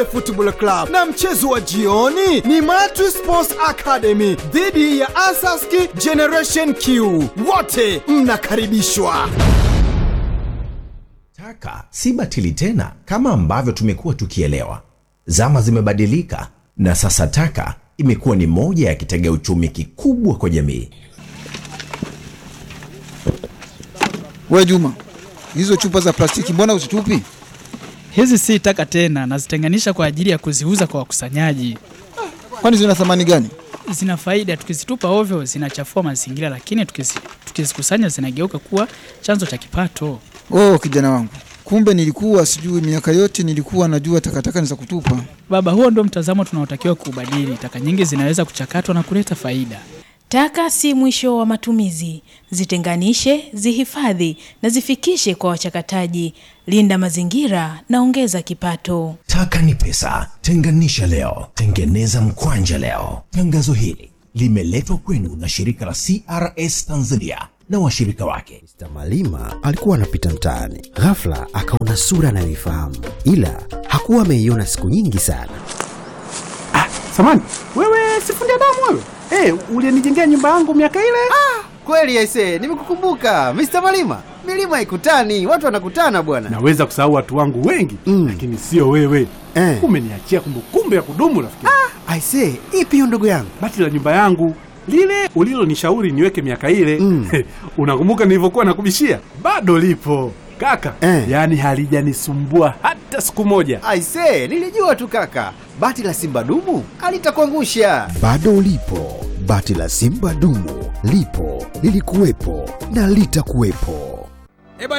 Football Club na mchezo wa jioni ni Matri Sports Academy dhidi ya Asaski Generation Q. Wote mnakaribishwa. Taka si batili tena kama ambavyo tumekuwa tukielewa. Zama zimebadilika na sasa taka imekuwa ni moja ya kitega uchumi kikubwa kwa jamii. We Juma, hizo chupa za plastiki mbona uzitupi? Hizi si taka tena, nazitenganisha kwa ajili ya kuziuza kwa wakusanyaji. Kwani zina thamani gani? Zina faida, tukizitupa ovyo zinachafua mazingira, lakini tukizi- tukizikusanya zinageuka kuwa chanzo cha kipato. Oh, kijana wangu, kumbe nilikuwa sijui. Miaka yote nilikuwa najua takataka ni za kutupa. Baba, huo ndio mtazamo tunaotakiwa kuubadili. Taka nyingi zinaweza kuchakatwa na kuleta faida. Taka si mwisho wa matumizi. Zitenganishe, zihifadhi na zifikishe kwa wachakataji. Linda mazingira na ongeza kipato. Taka ni pesa, tenganisha leo, tengeneza mkwanja leo. Tangazo hili limeletwa kwenu na shirika la CRS Tanzania na washirika wake. Mr. Malima alikuwa anapita mtaani, ghafla akaona sura anayoifahamu, ila hakuwa ameiona siku nyingi sana. Samani, wewe sifundi damu wewe? Eh, ulinijengea nyumba yangu miaka ile? Kweli aise, nimekukumbuka Mr. Malima. Milima haikutani, watu wanakutana bwana. Naweza kusahau watu wangu wengi Mm. lakini sio wewe. Eh. Umeniachia kumbukumbu ya kudumu rafiki. Aise, ipi hiyo ndugu yangu? Bati la nyumba yangu lile ulilonishauri niweke miaka ile Mm. unakumbuka nilivyokuwa nakubishia? Bado lipo kaka, Eh. yaani halijanisumbua hata siku moja. Aise, nilijua tu kaka. Bati la Simba dumu alitakuangusha. Bado lipo bati la Simba dumu, lipo lilikuwepo na litakuwepo.